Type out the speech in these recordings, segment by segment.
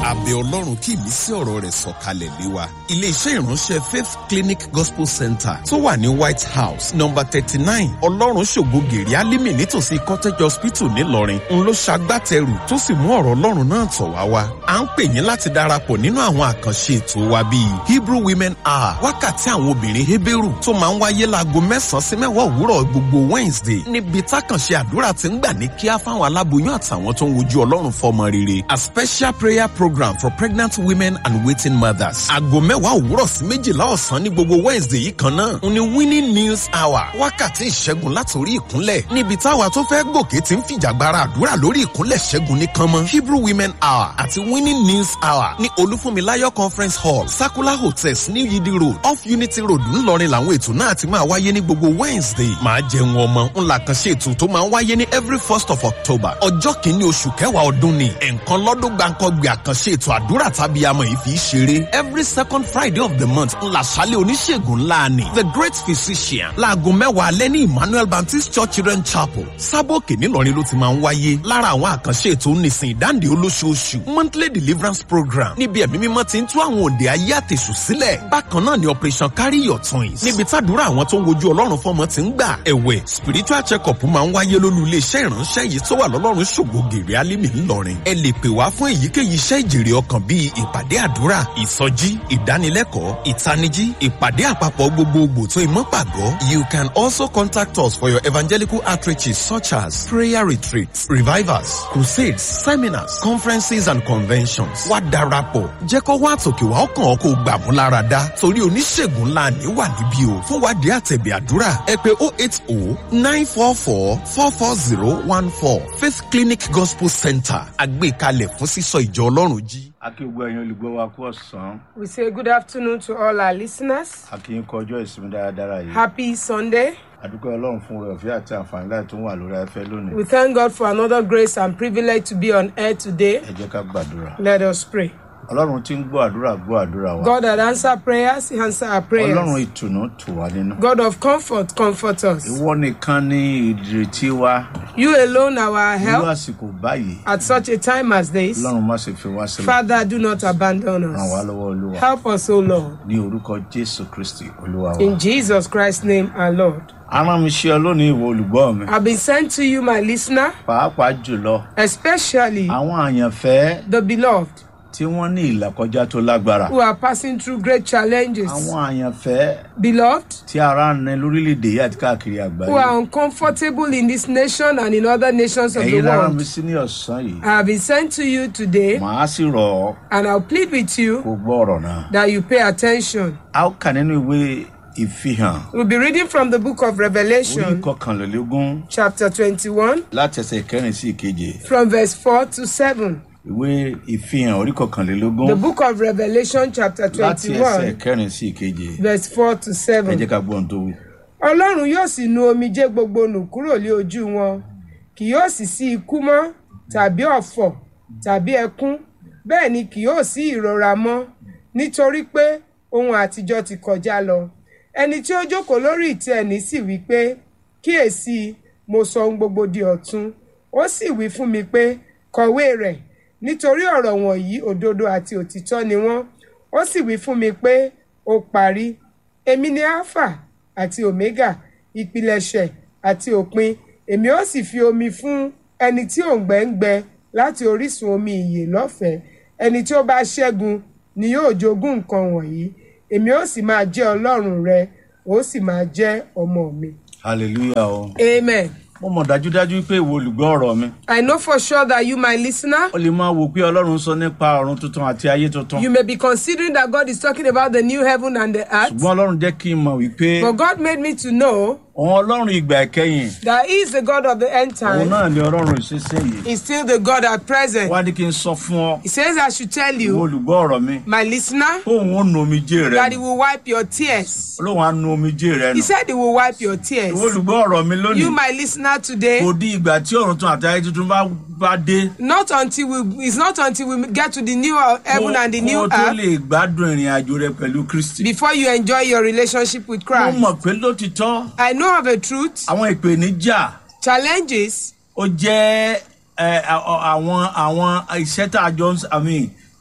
abẹ ọlọ́run kí ìmísí ọ̀rọ̀ rẹ̀ sọ̀kalẹ̀ lé wa. iléeṣẹ́ ìránṣẹ́ faith clinic gospel center tó wà ní white house number thirty nine ọlọ́run ṣògo gèrè alímì nítòsí cottage hospital ńìlọrin ń ló ṣagbátẹrù tó sì mú ọ̀rọ̀ ọlọ́run náà tọ̀ wá wá. à ń pè yín láti darapọ̀ nínú àwọn àkànṣe ètò wa bíi hebrew women hour wákàtí àwọn obìnrin heberu tó máa ń wáyé láago mẹ́sàn-án sí mẹ́wàá òwúrọ̀ gbogbo wednesday níbi tákànṣe àdúrà ti ń gbà ní kíá fáwọn aláboyún àtàwọn tó ń wojú ọlọ́run fọmọ rere a special prayer program for pregnant women and waiting mothers. aago mẹ́wàá òwúrọ̀ sí méjìlá ọ̀sán ní gbogbo wednesday yìí kan náà ń ní winning news hour wákàtí ìṣẹ́gun látòrí ìkúnlẹ̀ níbi táwa tó fẹ́ gòkè ti ń fìjàgbara àdúrà lórí ìkúnlẹ̀ ṣẹ́gun nìkan mọ́ hebrew women hour àti winning news hour ní olúfúnmiláyọ̀ conference hall sakula hotels ní yidi road off unity road ńlọrin làwọn ètò náà ti máa wáyé ní gbogbo wednesday máa jẹun ọmọ ńlá kan ṣe ètò tó máa ń wáyé ní every first of october ọjọ́ kìíní oṣù kẹwàá ọdún ni ẹ̀ǹkan lọ́dún gbàǹkangbè àkànṣe ètò àdúrà tàbí amọ̀ yìí fi í ṣeré every second friday of the month ńlá ṣálẹ̀ oníṣègùn ńlá ni the great physician láago mẹ́wàá alẹ́ ní emmanuel baptist church children chapel sábòkè ńìlọrin ló ti máa ń wáyé lára àwọn àkànṣe ètò nísìn ìdáǹdè olóṣooṣù monthly deliverance program níbi ẹ̀mí mímọ́ ti ń tú àwọn òǹdè ayé àtẹ̀sù sílẹ̀ bákan náà ni operation carry your twins níbi tàdúrà àwọn tó ń wojú ọlọ́run fọmọ ti ń gbà ẹ̀wẹ̀ spiritual check-up máa ń wáyé lólú iléeṣẹ́ ìránṣẹ́ yìí tó wà lọ́lọ́run ṣògo gèrè alímì ńlọrin ẹ lè pè wá fún èyíkéyìí iṣẹ́ ìjèrè ọkàn bíi ìpàdé àdúrà ìsọjí ìdánilẹ́kọ̀ọ́ ìtanijí ìpàdé àpapọ̀ gbogbogbò tó ìmọ̀pàgọ́ you can also contact us for your evangelical outreaches such as prayer retreats revivals crusades seminars conferences and conventions wá darapọ̀ jẹ́ kó wá àtòkè wá ọkàn ọkọ̀ gbàmú lára dá torí oníṣègùn ńlá ní wà níbí o fún wádìí àtẹ̀bẹ̀ àdúrà ẹ pé oh eight oh nine four four four four zero one four faith clinic gospel center àgbékalẹ̀ fún sísọ ìjọ ọlọ́run jí. akíwgbọ́ ẹ̀yin olùgbọ́ wa kú ọ̀sán We say good afternoon to all our listeners. akíyín kọjọ́ ìsinmi dáradára yìí Happy Sunday. adúpẹ́ ọlọ́run fún rẹ̀ ọ̀fẹ́ àti àǹfààní láti tún wà lórí afẹ́ lónìí We thank God for another grace and privilege to be on air today. ẹ jẹ́ ká gbàdúrà Let us pray. ọlọ́run tí ń gbọ́ àdúrà gbọ́ àdúrà wa God that answer prayers, He answer our ọlọ́run prayers. ìtùnú tù wá nínú God of comfort, comfort us. ìwọ nìkan ní ìdìrètí wa You alone are our irú help àsìkò báyìí at such a time as this. ọlọ́run má ṣe fi wá sílẹ̀ Father, do not abandon ràn wá us. lọ́wọ́ olúwa Help us, O Lord. ní orúkọ jésù kristi olúwa wa In Jesus Christ's name, our Lord. arán mi ṣe ọ lónìí ìwọ olùgbọ́ mi I've been sent to you, my listener, pàápàá jùlọ especially àwọn àyànfẹ́ the beloved tí wọ́n ní ìlàkọjá tó lágbára who are passing through great challenges. àwọn àyànfẹ́ Beloved, tí ara ń ní lórílẹ̀‐èdè yìí àti káàkiri who àgbáyé are uncomfortable in this nation and in other nations of the ẹ̀yin lára mi world. sí ní ọ̀sán yìí I have been sent to you today, màá sì rọ̀ ọ́ and I'll plead with you kó gbọ́ ọ̀rọ̀ náà. that you pay attention. a ó kà nínú ìwé ìfihàn We'll be reading from the book of orí Revelation, kọkànlélógún chapter 21, láti ẹsẹ̀ kẹrin sí ìkeje from verse 4 to 7. ìwé ìfihàn orí The kọkànlélógún book of Revelation, chapter láti ẹsẹ̀ 21, kẹrin sí ìkeje verse 4 to ẹ 7. jẹ́ ká gbọ́ ohun tó wí. ọlọ́run yóò sì nu omijé gbogbo nù kúrò lé ojú wọn kì yóò sì sí ikú mọ́ tàbí ọ̀fọ̀ tàbí ẹkún bẹ́ẹ̀ ni kì yóò sí ìrora mọ́ nítorí pé ohun àtijọ́ ti kọjá lọ ẹni tí ó jókòó lórí ìtẹ́ ẹni sì wí pé kíyèsí mo sọ ohun gbogbo di ọ̀tun ó sì wí fún mi pé kọ̀wé rẹ̀ nítorí ọ̀rọ̀ wọ̀nyí òdodo àti òtítọ́ ni wọ́n ó sì wí fún mi pé ó parí èmi ni alpha àti omega ìpilẹ̀ṣẹ̀ àti òpin èmi ó sì fi omi fún ẹni tí òǹgbẹ ń gbẹ láti orísun omi ìyè lọ́fẹ̀ẹ́ ẹni tí ó bá ṣẹ́gun ni yóò jogún nǹkan wọ̀nyí èmi ó sì máa jẹ́ ọlọ́run rẹ ó sì máa jẹ́ ọmọ mi. hallelujah o amen. mo mọ̀ dájúdájú pé ìwọ olùgbọ́ ọ̀rọ̀ mi I know for sure that you, my listener, ó lè máa wò pé ọlọ́run sọ nípa ọ̀run tuntun àti ayé tuntun you may be considering that God is talking about the new heaven and the earth. ṣùgbọ́n ọlọ́run jẹ́ kí n mọ̀ wípé But God made me to know òun ọlọ́run ìgbà ìkẹyìn that He is the God of the end òun time. náà ni ọlọ́run ìṣiṣẹ́ yìí He's still the God at present. wá ní kí n sọ fún ọ He says, I should tell ìwọ you, olùgbọ́ ọ̀rọ̀ mi my listener, fóun ó nu omijé rẹ that nù. He will wipe your tears. olóhùn á nu omijé rẹ He nù said He will wipe your tears. ìwọ olùgbọ́ ọ̀rọ̀ mi lónìí You, my listener, today, kò di ìgbà tí ọ̀run tún àti ayé tuntun bá bá dé not until we, it's not until we get to the new heaven and the kó new o tó earth lè gbádùn ìrìn àjò rẹ pẹ̀lú kristi before you enjoy your relationship with mo Christ. mọ̀ pé lótìtọ́ I know of a truth, àwọn ìpèníjà challenges ó jẹ́ ẹ, à- à- àwọn àwọn iṣẹ́ tá a jọ ń s- I mean,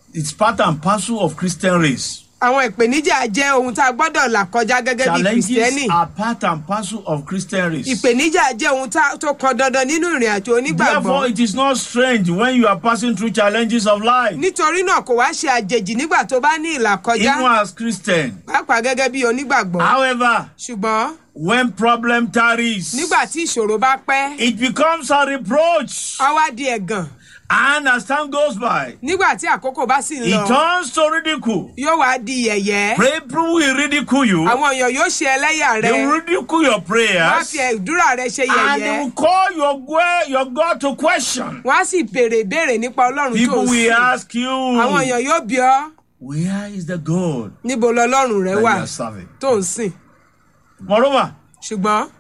It's part and parcel of Christian race. àwọn ìpèníjà jẹ́ ohun tá a gbọ́dọ̀ là kọjá gẹ́gẹ́ bí kìrìsìtẹ́nì Challenges are part and parcel of Christian race. ìpèníjà jẹ́ ohun tá- tó kan dandan nínú ìrìn àjò onígbàgbọ́ Therefore, it is not strange when you are passing through challenges of life. nítorí náà kò wá ṣe àjèjì nígbà tó bá ní ìlà kọjá Even as Christian. pàápàá gẹ́gẹ́ bí onígbàgbọ́ However, ṣùgbọ́n when problem tarries, nígbà tí ìṣòro bá pẹ́ it becomes a reproach. á wá di ẹ̀gàn And as time goes by, nígbà tí àkókò bá sì ń it lọ turns to ridicule. yóò wá di yẹ̀yẹ́ People will ridicule you. àwọn èèyàn yóò ṣe ẹlẹ́yà They rẹ will ridicule your wọ́n á prayers. fi ẹ̀dúrà rẹ ṣe And they yẹ̀yẹ́ will call your, gue- your God to question. wọ́n á sì béèrè ìbéèrè nípa ọlọ́run tó People ń will sìn ask you, àwọn èèyàn yóò bí ọ where is the God níbo lọlọ́run rẹ that you wà are serving? tó ń sìn Moreover, ṣùgbọ́n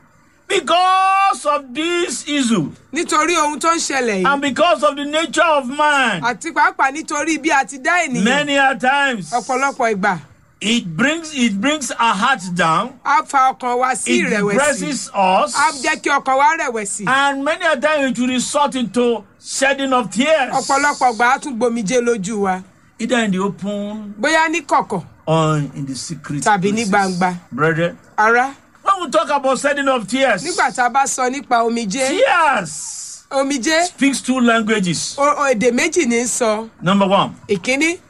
because of this issue nítorí ohun tó ń ṣẹlẹ̀ yìí and because of the nature of man, àti pàápàá nítorí bí a ti dá ènìyàn many a times ọ̀pọ̀lọpọ̀ ìgbà it brings it brings our hearts down. á fa ọkàn wa sí It ìrẹ̀wẹ̀sì depresses us, á jẹ́ kí ọkàn wa rẹ̀wẹ̀sì and many a times it will result into shedding of tears, ọ̀pọ̀lọpọ̀ ìgbà á tún gbomijé lójú wa either in the open bóyá ní kọ̀kọ̀ or in the secret. Tàbí ní places. gbangba. Brethren, ara when we talk about shedding of tears, nígbà tá a bá sọ nípa omijé tears omijé speaks two languages. o- o- èdè méjì ní í sọ Number one, ìkíní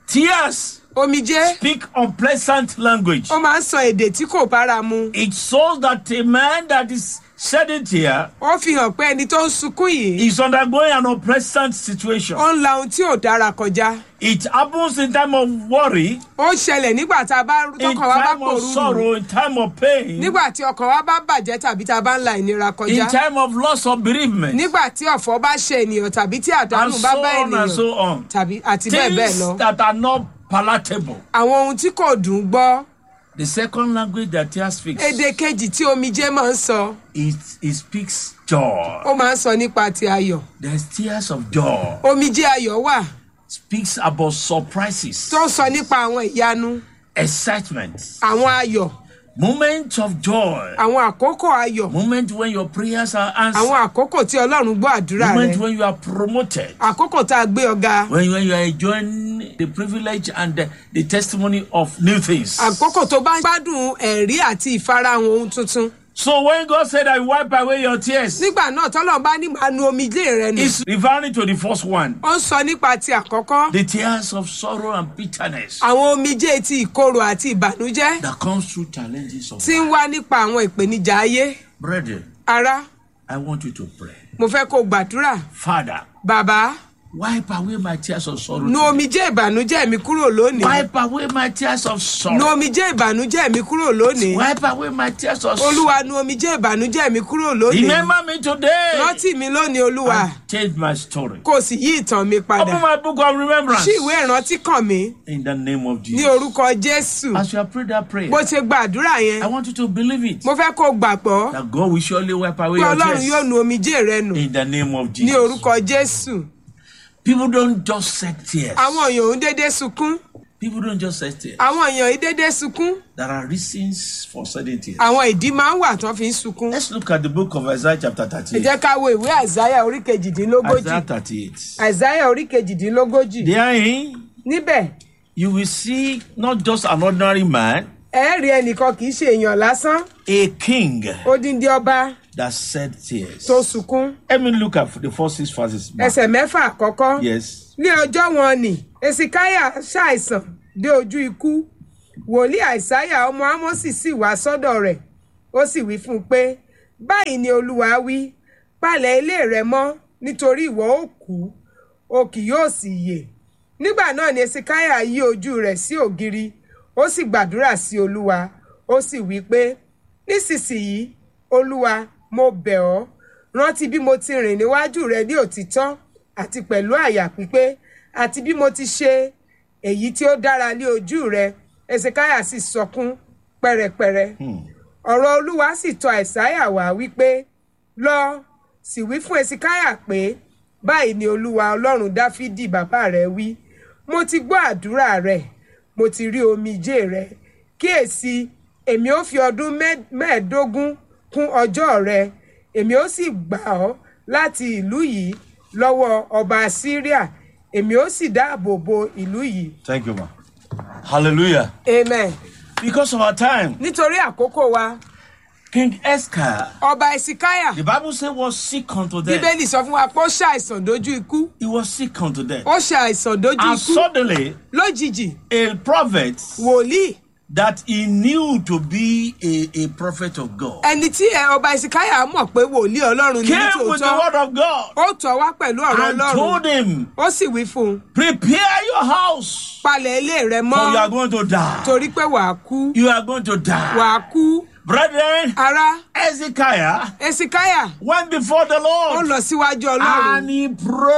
tears omijé speak unpleasant language. ó máa ń sọ èdè tí kò bára mu It shows that a man that is shedding tear ó fi hàn pé ẹni tó ń sunkún yìí is undergoing an unpleasant situation. ó ń la ohun tí ò dára kọjá It happens in time of worry, ó ń ṣẹlẹ̀ nígbà tá a bá in tọkàn wa bá time of pòrúurú sorrow, in time of pain, nígbà tí ọkàn wa bá bàjẹ́ tàbí tá a bá ń la ìnira in kọjá time of loss of bereavement, nígbà tí ọ̀fọ̀ bá ṣe ènìyàn tàbí tí and àdánù bá so bá on and ènìyàn so on. tàbí àti bẹ́ẹ̀ bẹ́ẹ̀ lọ Things that are not palatable. àwọn ohun tí kò dùn ún gbọ́ The second language that tears speaks, èdè kejì tí omijé máa ń sọ it, it speaks joy. ó máa ń sọ nípa ti ayọ̀ There's tears of joy. omijé ayọ̀ wà Speaks about surprises, tó ń sọ nípa àwọn ìyanu excitement, àwọn ayọ̀ moments of joy, àwọn àkókò ayọ̀ moment when your prayers are àwọn answered, àkókò tí ọlọ́run gbọ́ àdúrà rẹ moment when you are promoted, àkókò tá a gbé ọ̀gá when you, when you are enjoying the privilege and the, the testimony of new things. àkókò tó bá ń gbádùn ẹ̀rí àti ìfarahàn ohun tuntun So when God said, I wipe away your tears, nígbà náà tọ́lọ́run bá ní màá nu omijé rẹ nù it's referring to the first one, ó ń sọ nípa ti àkọ́kọ́ the tears of sorrow and bitterness àwọn omijé ti ìkorò àti ìbànújẹ́ that comes through challenges of tí ń life. wá nípa àwọn ìpèníjà ayé Brethren, ara I want you to pray. mo fẹ́ kó o gbàdúrà Father, bàbá wipe away my tears of sorrow. nu today. omijé ìbànújẹ́ mi kúrò lónìí Wipe away my tears of nu sorrow. omijé ìbànújẹ́ mi kúrò lónìí Wipe away my tears of sorrow. olúwa nu omijé ìbànújẹ́ mi kúrò lónìí Remember me today. rántí mi lónìí olúwa And change my story. kó o sì yí ìtàn mi padà Open my book of remembrance. ṣí ìwé ìrántí kàn mí In the name of ní Jesus. orúkọ jésù As you have prayed that prayer, bó ṣe gbàdúrà yẹn I want you to believe it. mo fẹ́ kó o gbàgbọ́ That God will surely wipe away pé your ọlọ́run yóò tears. nu omijé rẹ nù In the name of ní Jesus. orúkọ jésù People don't just set tears. àwọn èèyàn ò ń dédé sunkún People don't just set tears. àwọn èèyàn ò ń dédé sunkún There are reasons for setting tears. àwọn ìdí máa ń wà tán fi ń sunkún Let's look at the book of Isaiah chapter ẹ 38. jẹ́ ká wo ìwé àìsáyà orí kejìdínlógójì Isaiah 38. àìsáyà orí kejìdínlógójì Therein, níbẹ̀ you will see not just an ordinary man, ẹ rí ẹnìkan kì í ṣe èèyàn lásán a king odindi ọba that shed tears. tó sunkún Let me look at the first six verses. back. ẹsẹ̀ mẹ́fà àkọ́kọ́ Yes. ní ọjọ́ wọn ni esikaya ṣàìsàn dé ojú ikú wòlíì àìsáyà ọmọ ámọ́sì sì wá sọ́dọ̀ rẹ̀ ó sì wí fún un pé báyìí ni olúwa wí palẹ̀ ilé rẹ mọ́ nítorí ìwọ ó kú o kì yóò sì yè nígbà náà ni esikaya yí ojú rẹ̀ sí ògiri ó sì gbàdúrà sí olúwa ó sì wí pé nísinsìnyí olúwa mo bẹ̀ ọ́ rántí bí mo ti rìn níwájú rẹ ní òtítọ́ àti pẹ̀lú àyà pípé àti bí mo ti ṣe èyí tí ó dára lé ojú rẹ ezekiah sì sọkún pẹ̀rẹ̀pẹ̀rẹ̀ ọ̀rọ̀ olúwa sì tọ̀ àìsáyà wá wípé lọ sì wí fún ezekiah pé báyìí ni olúwa ọlọ́run dáfídì bàbá rẹ wí mo ti gbọ́ àdúrà rẹ mo ti rí omijé rẹ kíyèsí èmi ó fi ọdún mẹ́- mẹ́ẹ̀ẹ́dógún kún ọjọ́ rẹ èmi ó sì gbà ọ́ láti ìlú yìí lọ́wọ́ ọba syria èmi ó sì dáàbò bo ìlú yìí Thank you, ma. Hallelujah. amen Because of our time, nítorí àkókò wa King Escar, ọba ẹsikáyà the Bible says, was sick unto death. bíbélì sọ fún wa pé ó ṣàìsàn dójú ikú He was sick unto death. ó ṣàìsàn dójú And ikú suddenly, lójijì a prophet wòlíì that he knew to be a, a prophet of God ẹni tí ẹ, ọba ẹsikáyà mọ̀ pé wòlíì ọlọ́run ní came with the nítòótọ́ word of God ó tọ̀ wá pẹ̀lú ọ̀rọ̀ and ọlọ́run told him, ó sì wí fún un Prepare your house, palẹ̀ ilé rẹ for you are mọ́ going to die. torí pé wàá kú You are going to die. wàá kú Brethren, ara Ezekiah ẹsikáyà went before the ó Lord lọ síwájú ọlọ́run and he ó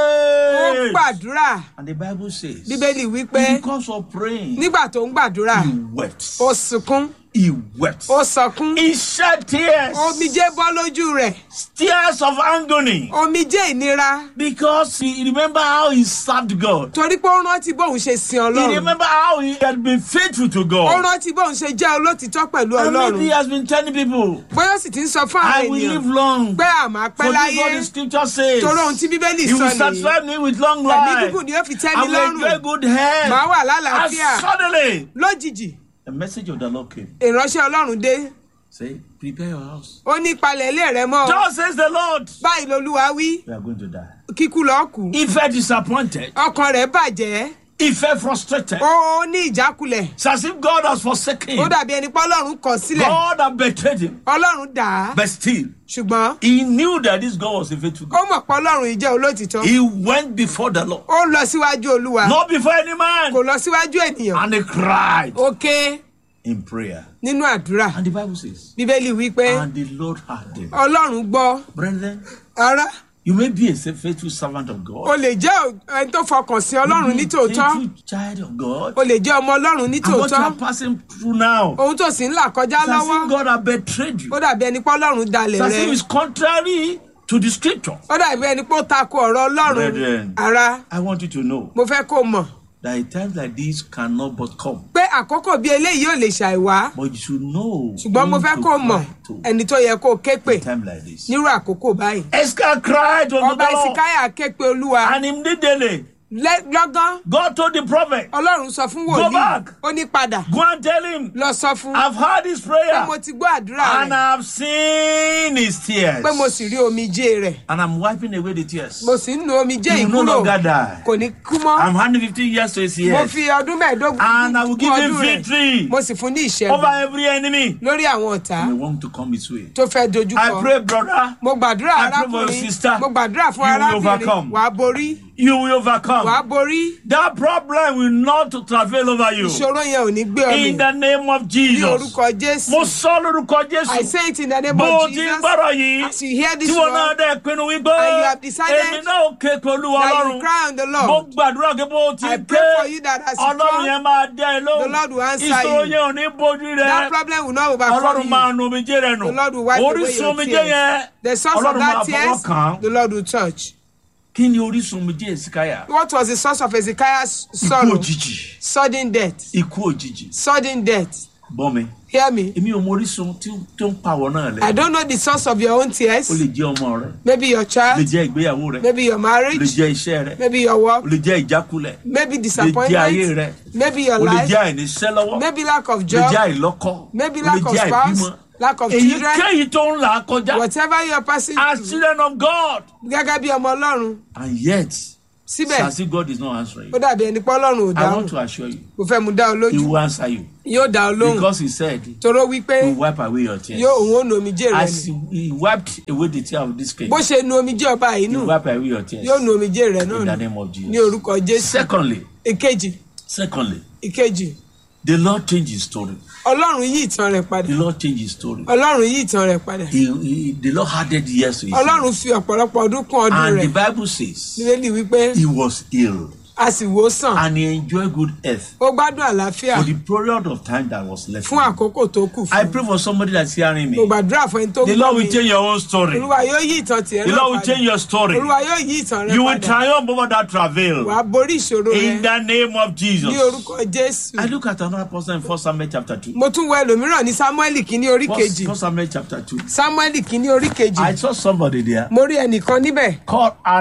prayed. gbàdúrà And the Bible says, bíbélì wípé because of praying, nígbà tó ń gbàdúrà he wept. ó sunkún He wept. ó sọkún He shed tears, omijé bọ́ lójú rẹ̀ tears of agony, omijé ìnira because he remember how he served God. torí pé ó rántí bóun ṣe sin He ọlọ́run remember how he had been faithful to ó God. rántí bóun ṣe jẹ́ olótìtọ́ pẹ̀lú And maybe he ọlọ́run has been telling people, bóyá ó sì ti ń sọ fún I àwọn will live ènìyàn long. pé àmọ́ pẹ́ For this láyé what the scripture says. torí ohun tí bíbélì He sọ will nìyí satisfy me with long ẹ̀mí life. gígùn ni ó fi tẹ́ I mi will enjoy lọ́rùn good health. màá wà And lálàáfíà suddenly, lójijì a message of the Lord came. ìránṣẹ́ ọlọ́run dé Say, prepare your house. ó ní palẹ̀ ilé rẹ mọ́ Thus says the Lord. báyìí lolúwa wí We are going to die. kíkú lọ́ọ́ kú If I disappointed, ọkàn rẹ̀ bàjẹ́ if I frustrated, ó ní ìjákulẹ̀ it's as if God has forsaken ó him. dàbí ẹni pé ọlọ́run kọ̀ sílẹ̀ God had betrayed him. ọlọ́run dà á But still, ṣùgbọ́n he knew that this God was a faithful ó God. mọ̀ pé ọlọ́run yìí jẹ́ olótìtọ́ He went before the Lord, ó lọ síwájú olúwa not before any man, kò lọ síwájú ènìyàn and he cried ó ké in prayer. nínú àdúrà And the Bible says, bíbélì wí pé and the Lord heard him. ọlọ́run gbọ́ Brethren, ara you may be a faithful servant of God. o lè jẹ́ ẹni tó fọkàn sí ọlọ́run ní tòótọ́ faithful child of God. o lè jẹ́ ọmọ ọlọ́run ní And what you tòótọ́ are passing through now, ohun tó sì ń là kọjá it's as lọ́wọ́ if God has betrayed you. ó dàbí ẹni pé ọlọ́run dalẹ̀ It's as rẹ if it's contrary to the scripture. ó dàbí ẹni pé ó takò ọ̀rọ̀ ọlọ́run Brethren. ara I want you to know mo fẹ́ kó o mọ̀ that a times like this cannot but come. pé àkókò bí eléyìí ò lè ṣàìwá But you should know. ṣùgbọ́n mo whom fẹ́ to kó o mọ̀ cry to ẹni tó yẹ kó o ké pè a time like this. nírú àkókò báyìí Esther cried unto ọba the Lord, ìsìkáyà ké pe olúwa and immediately Lẹ́- lọ́gán God told the prophet, ọlọ́run sọ fún Go wòlíì back. ó ní padà Go and tell him, lọ sọ fún I've heard his pé prayer, mo ti gbọ́ àdúrà and rẹ̀ I've seen his tears, pé mo sì rí omijé rẹ̀ and I'm wiping away the tears. mo sì ń nu omijé He yìí will no kúrò longer die. kò ní kú mọ́ I'm handing 15 years to his mo years fi ọdún mẹ́ẹ̀ẹ́dógún And I will kún give him ọdún rẹ̀. victory mo sì fún ní over ìṣẹ́gun every enemy. lórí àwọn ọ̀tá We want to come his way. tó fẹ́ dojú I kọ pray, brother, mo gbàdúrà I pray for your arákùnrin sister. mo gbàdúrà fún You will arábìnrin overcome. wàá borí you will wàá overcome. borí That problem will not travail over you. ìṣòro yẹn ò ní gbé ọ In mì the name of ní Jesus. orúkọ jésù Mo sọ lórúkọ I Jésù. say it in the name Bó o of ti Jesus gbọ́rọ̀ yìí, as you hear tí this wọn náà word dẹ̀ pinnu wípé And you have decided èmi náà ò ké pẹ̀lú that you Ọlọ́run. cry on the Mo Lord gbàdúrà pé bó o ti I ké pray for you that as you Ọlọ́run come, yẹn máa dá ẹ the Lord will lóhùn. answer Ìṣòro you. yẹn ò ní bójú that rẹ. problem will not overcome Ọlọ́run you máa nu omijé rẹ nù. the Lord will wipe away Orísun your omijé tears yẹn. the source of Ọlọ́run máa that tears fọwọ́ kàn án. the Lord will touch Kí ni orísun omijé Èsìkáyà? what was the source of Hezekiah's Ikú sorrow òjijì. sudden death Ikú òjijì. sudden death Gbọ́ mi. hear me Èmi ò mọ orísun tí tó ń pàwọ̀ náà I lẹ̀. don't know the source of your own tears Ó lè jẹ́ ọmọ rẹ. maybe your Ó lè child jẹ́ ìgbéyàwó rẹ. maybe your Ó lè marriage jẹ́ iṣẹ́ rẹ. maybe your Ó work lè jẹ́ ìjákulẹ̀. maybe Ó lè jẹ́ ayé disappointment rẹ. maybe your Ó lè life jẹ́ àìníṣẹ́ lọ́wọ́. maybe lack of Ó lè job jẹ́ àìlọ́kọ. maybe Ó lè lack of jẹ́ spouse àìbímọ. lack of children Èyíkéyìí tó ń là á kọjá. whatever you are passing As through children of God. gẹ́gẹ́ bí ọmọ ọlọ́run And yet, síbẹ̀ as if God is not answering ó you. dàbí ẹni pé ọlọ́run ò I dáhùn want to assure you, kò fẹ́ mu dá ọ He lójú will answer you. yóò dá ọ lóhùn Because He said, toró wípé He will wipe away your tears. yóò òun ò nu omijé rẹ As nù He he wiped away the tear of this king, bó ṣe nu omijé ọba yìí He nù will wipe away your tears. yóò nu omijé rẹ náà In the nù name of ní Jesus. orúkọ jésù Secondly, ìkejì secondly, ìkejì the Lord changed His story. ọlọ́run yí ìtàn rẹ̀ padà The Lord changed His story. ọlọ́run yí ìtàn rẹ̀ padà He, he, the Lord added years to His ọlọ́run life. fi ọ̀pọ̀lọpọ̀ ọdún kún ọdún And rẹ̀ the Bible says nílẹ̀ wípé He was ill a sì wò ó sàn and He enjoyed good health ó gbádùn àlàáfíà for the period of time that was left. fún àkókò tó kù I fún pray for somebody that's hearing mo me. gbàdúrà fún ẹni tó The gbọ́ Lord mi will change your own story. olúwa yóò yí ìtàn tiẹ̀ The náà Lord will padà change your story. olúwa yóò yí ìtàn rẹ̀ You will padà triumph over that wàá travail. borí ìṣòro rẹ̀ In the name of Jesus. ní orúkọ jésù I look at another person in 1 Samuel chapter 2. mo tún wo ẹlòmíràn ní samuel kìíní orí kejì 1 Samuel chapter 2. samuel kìíní orí kejì I saw somebody there mo rí ẹnìkan níbẹ̀ called Anna.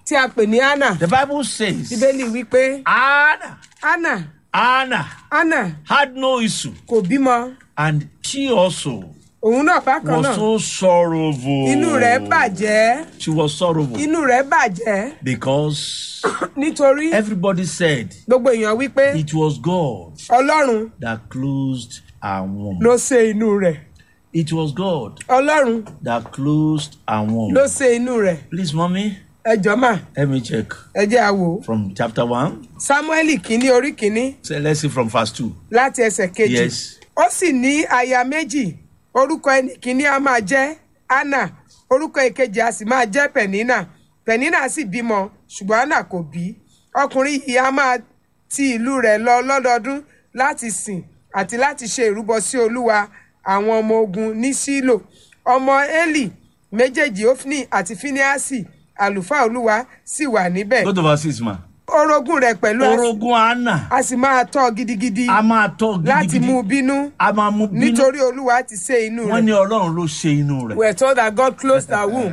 tí a pè ní anna The Bible says bíbélì wípé Anna, anna Anna anna had no issue, kò bímọ and she also òun náà bákan was náà so sorrowful. inú rẹ̀ bàjẹ́ She was sorrowful inú rẹ̀ bàjẹ́ because nítorí everybody said gbogbo èèyàn wípé it was God ọlọ́run that closed her womb. ló ṣe inú rẹ̀ It was God ọlọ́run that closed her womb. ló ṣe inú rẹ̀ Please, mommy, ẹ jọ mà let me check ẹ jẹ́ a wò ó. from chapter one. samuel kínní orí kínní So let's see from verse two. láti ẹsẹ̀ kejì Yes. ó sì ní aya méjì orúkọ ẹnì kínní a máa jẹ́ anna orúkọ èkejì a sì máa jẹ́ penina penina sì bímọ ṣùgbọ́n anna kò bí ọkùnrin yìí a máa ti ìlú rẹ̀ lọ lọ́dọọdún láti sìn àti láti ṣe ìrúbọ sí olúwa àwọn ọmọ ogun ní sílò ọmọ eli méjèèjì ofni àti finiasi àlùfáà olúwa sì wà níbẹ̀ Go to verse six, ma. orogún rẹ̀ pẹ̀lú a- Orogun Anna. a sì máa tọ́ gidigidi A máa tọ́ láti mú gidigidi. bínú A máa mú bínú. nítorí olúwa ti ṣe inú Wọ́n ní rẹ̀. Ọlọ́run ló ṣe inú rẹ̀. we are told that God closed her womb.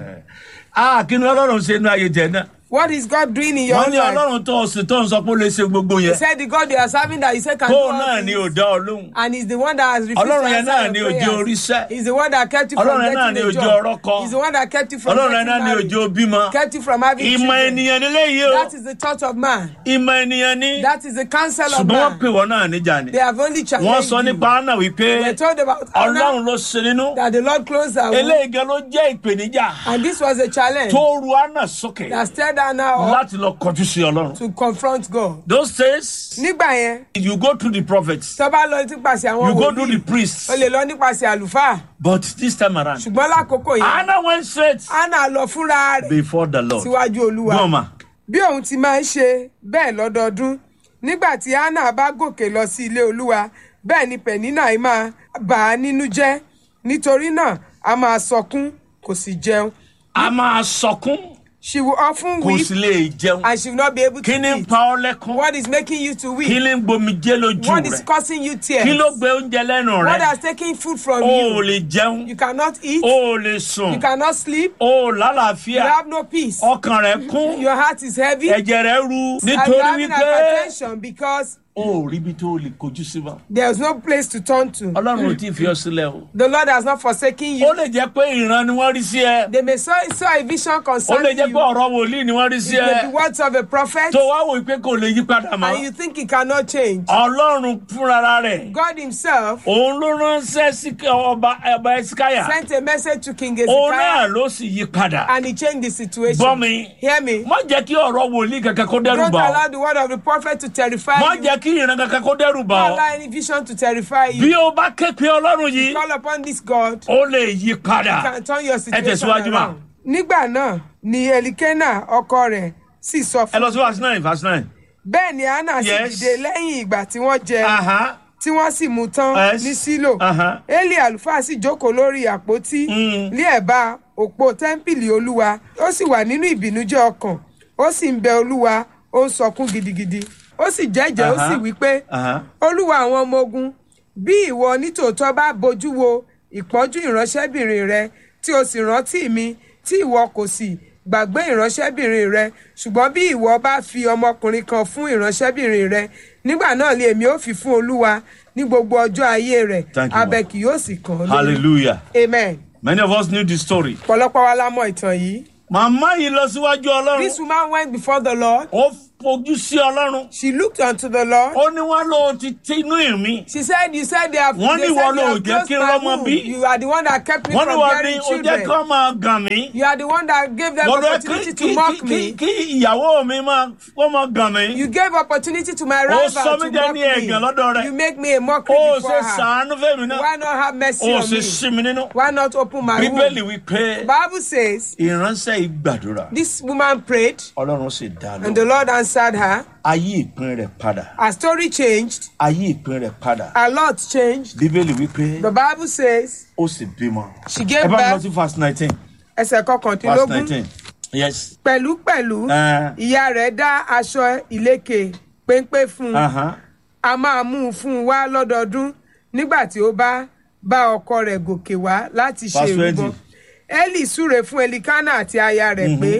Ah, kí ni Ọlọ́run ṣe inú ayé tẹ̀ náà? what is God doing in your Wọ́n ní life? Ọlọ́run tó ọ̀sìn tó ń sọ pé ó lè ṣe gbogbo he yẹn. said the God you are serving that you say can do Tóun all náà ni ò things dá ọ lóhùn. and he's the one that has refused Ọlọ́run to yẹn answer náà your ni ò jẹ́ prayers. oríṣẹ́. he's the one that kept you from Ọlọ́run yẹn náà getting ni a ò jẹ́ job. ọrọ́ kọ. he's the one that kept you from Ọlọ́run getting yẹn náà ni married. òjò bímọ. kept you from having Ìmọ̀ children. ènìyàn nílé yìí o. that is the thought of man. Ìmọ̀ ènìyàn ní. that is the counsel of Ṣùgbọ́n wọ́n man. pè wọ́n náà níjà ni. they have only Wọ́n challenged sọ you. nípa Anna wípé we are told about Anna Ọlọ́run ló ṣe nínú. that the Lord closed her womb Eléyìí gan ló jẹ́ ìpèníjà and this was a challenge tó ru Anna sókè that stirred Anna up láti lọ kọjú sí Ọlọ́run. to confront God. Those days, nígbà yẹn you go through the prophets, tó bá lọ nípasẹ̀ àwọn you go through the wòlíì priests, o lè lọ nípasẹ̀ àlùfáà but this time around, ṣùgbọ́n lákòókò yẹn Anna went straight anna lọ fúnra rẹ̀ before the Lord. síwájú olúwa Goma, bí òun ti máa ń ṣe bẹ́ẹ̀ lọ́dọọdún nígbà tí anna bá gòkè lọ sí ilé olúwa bẹ́ẹ̀ ni penina yìí máa bà á nínú jẹ́ nítorí náà a máa sọkún kò sì jẹun a máa sọkún she will often kò weep sì lè jẹun. and she will not be able to Kí ni ń eat pa ọ́ lẹ́kún? what is making you to Kí weep ni ń gbomijé lójú what is rẹ̀? causing you tears Kí ló gbé oúnjẹ lẹ́nu what rẹ̀? has taken food from O ò you lè jẹun, you cannot eat o ò lè sùn, you cannot sleep o ò you lálàáfíà, have no peace ọkàn rẹ̀ kún, your heart is heavy ẹ̀jẹ̀ rẹ̀ ru and you nítorí are having wípé hypertension because o ò ríbi tó o lè kojú sí mọ́. there is no place to turn to Ọlọ́run ò tí ì fi ọ sílẹ̀ o. the lord has not forsaken Ó you lè jẹ́ pé ìran ni wọ́n rí sí ẹ. they may saw, saw a vision Ó lè concerning jẹ́ you pé ọ̀rọ̀ wòlíì ni wọ́n rí it sí may be ẹ. words of a prophet Tó wá wò pé kò lè yí padà and mọ́. you think it cannot change Ọlọ́run fúnra rẹ̀. god himself Òun ló ránṣẹ́ sí ọba ọba Ẹsikáyà. sent a message to king Òun náà Hezekiah ló sì yí padà. and he changed the situation Gbọ́ mi. hear me Má jẹ́ kí ọ̀rọ̀ wòlíì kankan kó dẹ́rù don't bà ọ́. allow the word of the prophet to terrify Má you jẹ́ kí ìran kankan kó dẹ́rù bà don't ọ́. allow any vision to terrify Bí you o bá ké pe Ọlọ́run yìí, call upon this god ó lè yí padà. can turn your situation tẹ̀síwájú mà. around. nígbà náà ni elikena ọkọ rẹ̀ sì sọ Ẹ fún lọ sí verse nine verse nine. bẹ́ẹ̀ ni anna sì Yes. dìde lẹ́yìn ìgbà tí wọ́n jẹ Aha. tí wọ́n sì mú tán Yes. ní sílò Aha. eli àlùfáà sì jókòó lórí àpótí Mm. ní ẹ̀bá òpó tẹ́ḿpìlì olúwa ó sì wà nínú ìbìnújẹ́ ọkàn ó sì ń bẹ olúwa ó ń sọkún gidigidi ó sì jẹ́jẹ́ ó Aha. sì wí pé Aha. olúwa àwọn ọmọ ogun bí ìwọ nítòótọ́ bá bojú wo ìpọ́njú ìránṣẹ́bìnrin rẹ tí o sì rántí mi tí ìwọ kò sì gbàgbé ìránṣẹ́bìnrin rẹ ṣùgbọ́n bí ìwọ bá fi ọmọkùnrin kan fún ìránṣẹ́bìnrin rẹ nígbà náà lè èmi ó fi fún olúwa ní gbogbo ọjọ́ ayé rẹ̀ Thank you, abẹ Lord. kì yóò sì kàn án lórí. Hallelujah. amen. Many of us knew the story. ọ̀pọ̀lọpọ̀ wa la mọ ìtàn yìí. Màmá yìí lọ síwájú Ọlọ́run. this woman went before the lord Ó fojú sí Ọlọ́run. she looked unto the lord. Ó ní wọ́n lọ ti ti inú ìmí. she said you said they have Wọ́n they ní said wọ́n they ló have jẹ́ closed kí my rọ́mọ womb bí. you are the one that kept me Wọ́n ní from wọ́n ní bearing ó jẹ́ children. kí wọ́n máa gàn mí. You are the one that gave them Wọ́n lọ opportunity kí to kí mock kí me. kí ìyàwó mi máa kó máa gàn mí. You gave opportunity to my Ó rival sọ to mí jẹ́ mock ní ẹ̀gàn lọ́dọ̀ me. rẹ̀. You make me a mockery Ó before ṣe her. sàánú fẹ́mi náà. Why not have mercy Ó on ṣe me? sí mi nínú. Why not open my Bíbélì womb? wí pé Bible says ìránṣẹ́ yìí gbàdúrà. this woman prayed Ọlọ́run sì dá and the lọ. Lord answered her. Ayé ìpín rẹ̀ padà. Her story changed. Ayé ìpín rẹ̀ padà. Her lot changed. Bíbélì wí pé The Bible says ó sì bímọ. she gave Ẹ bá mi lọ birth sí verse nineteen. ẹsẹ̀ Verse kọkàndínlógún. nineteen. Yes. Pẹ̀lúpẹ̀lú Uh, ìyá rẹ̀ dá aṣọ ìlékè péńpé fún un. uh-huh. a máa mú un fún un wá lọ́dọọdún nígbà tí ó bá bá ọkọ rẹ̀ gòkè wá láti ṣe Verse ìrúbọ. 20. eli súre fún elikana àti aya rẹ̀ pé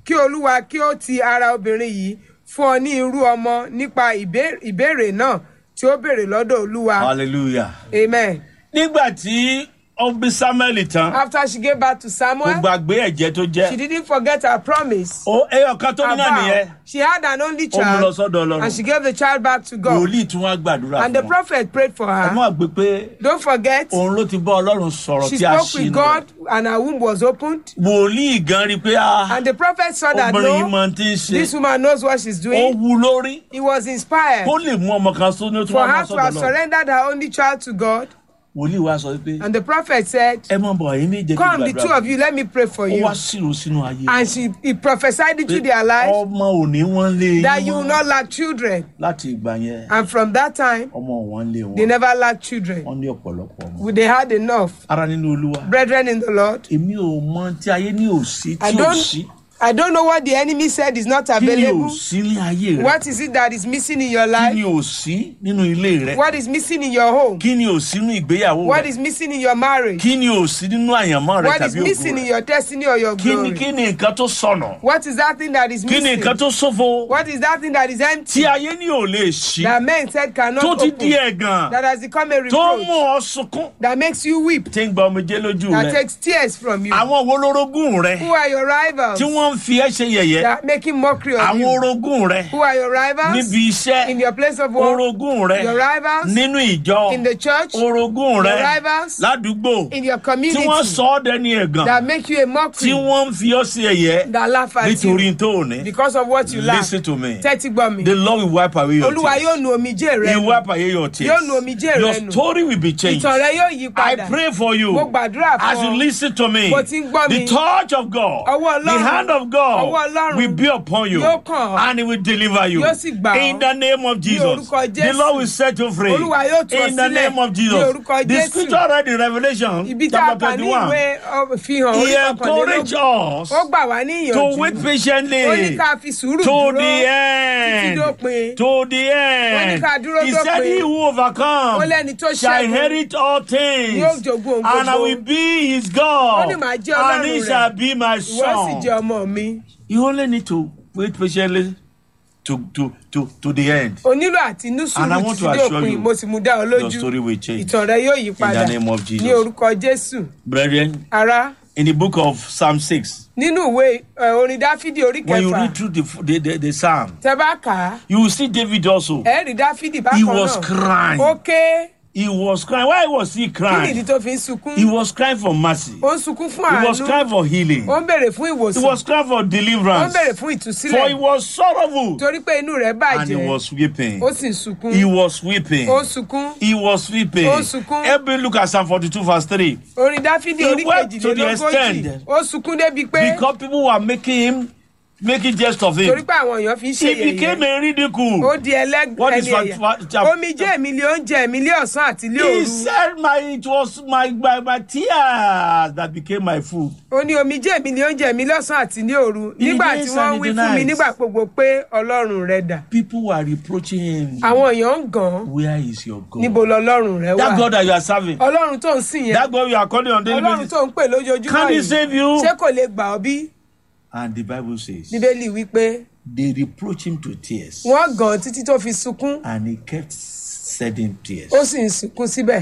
kí olúwa kí ó ti ara obìnrin yìí fún ọ ní irú ọmọ nípa ìbé- ìbéèrè náà tí ó béèrè lọ́dọ̀ olúwa hallelujah. amen. nígbà tí ó bí samuel tán after she gave birth to kò samuel gbàgbé ẹ̀jẹ̀ tó she jẹ́ didn't forget her promise. ó ẹyọ kan tó ní her náà nìyẹn vow. she had an only ó mú lọ child sọ́dọ̀ ọlọ́run and she gave the child back to God. wòlíì tún wá gbàdúrà and the fún un prophet prayed for ẹ her. má gbé pé don't forget òun ló ti bá ọlọ́run sọ̀rọ̀ she tí a spoke ṣì with nù God and her womb was opened. wòlíì gan rí i pé ah, and the prophet saw that obìnrin yìí no máa ti ń ṣe this woman knows what she's ó doing. wu lórí he was inspired kó lè mú ọmọ kan sóní ó tún for wá máa her to sọ́dọ̀ have lọ surrendered her only child to God. wòlíì wá sọ pé and the prophet said ẹ mọ̀ bọ̀ ẹ̀yin méje kí come the two gbàdúrà of you let me pray for ó you. wá sírò sínú ayé and she he prophesied into pé their lives ọmọ òní wọn lé that yín you will mọ́. not lack children. láti ìgbà yẹn and from that time ọmọ wọn lé they wọn never lacked children. wọn ní ọ̀pọ̀lọpọ̀ ọmọ they had enough. ara nínú olúwa brethren in the Lord. èmi ò mọ tí ayé ní òsí I tí ò don't sí I don't know what the enemy said is not kí ni available. òsí ní ayé rẹ What is it that is missing in your kí life? ni òsí nínú ilé rẹ What is missing in your home? kí ni òsí nínú ìgbéyàwó What rẹ is missing in your marriage? kí ni òsí nínú àyànmọ́ rẹ What is tàbí missing ògùn in rẹ your destiny or your kí ni glory? kí ni nǹkan tó sọnà What is that thing that is kí ni missing? nǹkan tó ṣòfò What is that thing that is tí empty ayé ní ò lè ṣí that men said cannot tó ti di open? ẹ̀gàn That has become a tó mú reproach ọ sunkún that makes you weep, tí ń gba omijé lójú that rẹ takes tears from you. àwọn wo lórogún rẹ Who are your rivals tí wọ́n ń fi ẹ́ ṣe yẹ̀yẹ́ that are making mockery of àwọn you? orogún rẹ Who are your rivals níbi iṣẹ́ in your place of work? orogún rẹ Your rivals nínú ìjọ in the church? orogún rẹ Your rivals ládùúgbò in your tí community wọ́n sọ ọ́ dẹni ẹ̀gàn that make you a tí mockery wọ́n ń fi ọ́ sí ẹ̀yẹ́ that laugh at nítorí you tó ò ní. because of what you lack. listen to me Tẹ́tí gbọ́ mi. the lord will wipe away your Olúwa yóò tears nu omijé rẹ he will nù. wipe away your tears Yóò nu omijé rẹ your nù. story will be changed Ìtàn rẹ yóò yí I padà. pray for you Mo gbàdúrà as you fún ọ. listen to me Bó ti ń gbọ́ the mi. touch of God Ọwọ́ the Ọlọ́run. hand of God Ọwọ́ Ọlọ́run. will be upon you Yóò kàn ọ́. and he will deliver you Yóò sì gbà ọ́. in the name of Jesus orúkọ the Jésù. Lord will set you free Olúwa yóò tú ọ in the sílẹ̀. name of Ní Jesus orúkọ the Jésù. scripture read in Revelation Ibi tá a chapter kà ní twenty-one ìwé ọ, fihàn he orí encouraged kọkànlélógún. us Ó gbà wá ní to ìyànjú. wait Ó ní patiently ká fi sùúrù to dúró. the end dópin. to the Ó ní end ká dúró he said dópin. he who Ó overcome lẹ́ni tó shall ṣẹ́gun. inherit all things Yóò jogún ohun and I gbogbo. will be his God Ó ní màá jẹ́ and Ọlọ́run he rẹ̀. shall be my Ìwọ sì son jẹ́ ọmọ mi. you only need to wait patiently to to to to the end O nílò àti ní And I sùúrù want to títí assure dópin. you, Mo sì mú dá ọ your lójú. story will change Ìtàn rẹ yóò yí padà. the name of Jesus. Ní orúkọ Jésù. brethren Ará. in the book of Psalm six nínú ìwé ẹ, orin dáfídì orí when you kẹfà read through the the the, the psalm tẹ bá kà á you will see David also ẹ rí dáfídì he bákan was náà crying ó ké he was crying why was he kí nìdí crying tó fi ń sunkún he was crying for mercy ó ń sunkún fún he was àánú crying for healing ó ń béèrè fún he ìwòsàn was crying for ó ń deliverance béèrè fún for he ìtúsílẹ̀ was sorrowful torí pé inú rẹ̀ and he bàjẹ́ was weeping ó sì ń sunkún he was weeping ó ń sunkún he was weeping Ó sunkún. help me look at Psalm forty-two verse three orin dáfídì He orí wept to the kejìlélógójì extent ó sunkún débi pé because people were making him making jest of torí him pé àwọn èèyàn fi ń ṣe he became yẹ̀yẹ́ a ridicule. ó di ẹlẹ́gbẹ̀ẹ́ What is ẹni fa- ẹ̀yà fa- chap- omijé mi lé oúnjẹ mi lé ọ̀sán àti lé He òru said my it was my, my my tears that became my food. ó ní omijé mi ní oúnjẹ mi lọ́sàn-án àti ní òru In the nígbà days tí wọ́n and wí in the fún mi nights. nígbà gbogbo pé ọlọ́run rẹ dà People were reproaching him. àwọn èèyàn ń gàn án Where is your God? níbo lọlọ́run rẹ That wà God that you are serving. ọlọ́run tó ń sìn yẹn That God you are calling on daily ọlọ́run basis. tó ń pè lójoojúmọ́ Can he yìí save you? ṣé kò lè gbà ọ́ bí And the Bible says bíbélì wípé they reproach him to tears. wọ́n gàn án títí tó fi sunkún And he kept shedding tears. ó sì ń sunkún síbẹ̀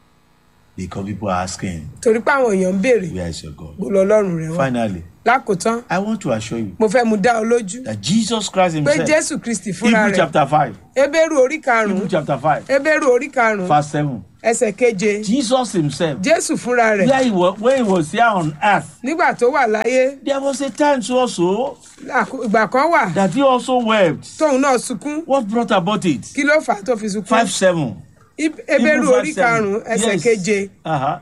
Because people are asking, torí pé àwọn èèyàn ń béèrè Where is your God? bó lọlọ́run rẹ wà Finally, lákòótán I want to assure you mo fẹ́ mu dá ọ lójú that Jesus Christ pé himself, jésù kristi fúnra Hebrew rẹ̀ chapter 5, ebéèrú orí Hebrew karùn-ún chapter 5, ebéèrú orí karùn-ún verse 7. ẹsẹ̀ keje Jesus himself, jésù fúnra rẹ̀ where he was, when he was here on earth, nígbà tó wà láyé there was a time so also àkó- ìgbà kan wà that he also wept. tóun náà sunkún What brought about it? kí ló fà á tó fi sunkún 5 7. Ib- ebéèrú Hebrew orí 5, 7. karùnún ẹsẹ̀ Yes. keje Uh-huh.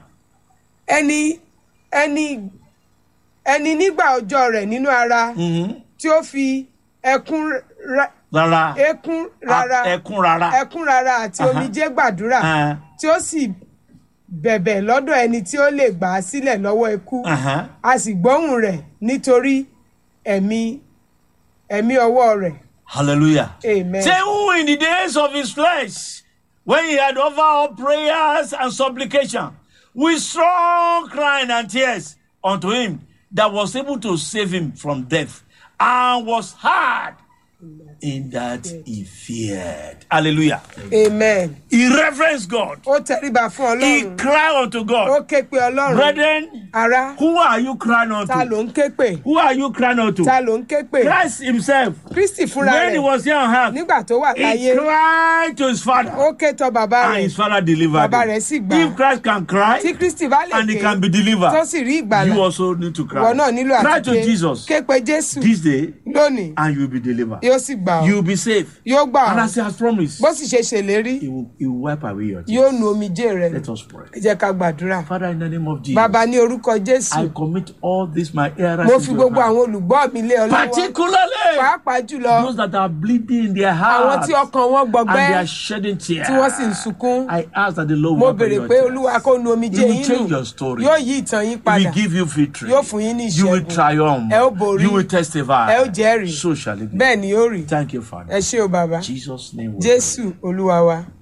ẹni ẹni ẹni nígbà ọjọ́ rẹ̀ nínú ara Mm-hmm. tí ó fi ẹkún ra- Rárá. ẹkún rara Ah, Ẹkún rárá. ẹkún rara àti Aha. omijé gbàdúrà Uh, tí ó sì bẹ̀bẹ̀ lọ́dọ̀ ẹni tí ó lè gbà á sílẹ̀ lọ́wọ́ ikú uh-huh. a sì gbóhùn rẹ̀ nítorí ẹ̀mí ẹ̀mí ọwọ́ rẹ̀ Hallelujah. amen. Say who in the days of his flesh, when he had offered up prayers and supplication, with strong crying and tears unto him, that was able to save him from death, and was hard in that he feared. Hallelujah. amen He reverenced God. ó tẹríba fún He ọlọ́run cried unto ó God. ké pe ọlọ́run Brethren, ara who are you crying ta unto? ló ń ké pè Who are you crying unto? ta ló ń ké pè Christ himself. kristi fúnra When he rẹ̀ was here on earth, nígbà tó wà he láyé cried to his father. ó ké tọ bàbá And rẹ̀ his father delivered Bàbá him. rẹ̀ sì gbà á. If Christ can cry tí kristi bá lè and he ké can be tó delivered, sì rí ìgbàlà you also need to cry. ìwọ náà nílò Cry àti to ké Jesus ké pe jésù this day lónìí and you will be delivered. yóò sì gbà You ọ́ will be safe. yóò gbà And ọ́ as he has promised, bó sì ṣe ṣèlérí he will, he will wipe away your yóò tears. nu omijé rẹ̀ Let us pray. ẹ jẹ́ ká gbàdúrà Father, in the name of Jesus, bàbá ní orúkọ jésù I commit all this my errors mo fi into your gbogbo hand. àwọn olùgbọ́ mi lé ọ lọ́wọ́ Particularly pàápàá jùlọ those that are bleeding in their àwọn hearts tí ọkàn wọn and gbọgbẹ́ they are shedding tears. tí wọ́n sì ń sunkún I ask that the Lord mo will wipe away béèrè your pé tears. olúwa kó nu omijé He will yín change nù your story. yóò yí ìtàn yín He padà will give you victory. yóò fún yín ní You will ìṣẹ́gun triumph. ẹ ó borí You will testify. ẹ ó jẹ́rìí So shall it be. bẹ́ẹ̀ ni yóò rí Thank you, Father. ẹ ṣé o bàbá Jesus' name. we jésù olúwa wa.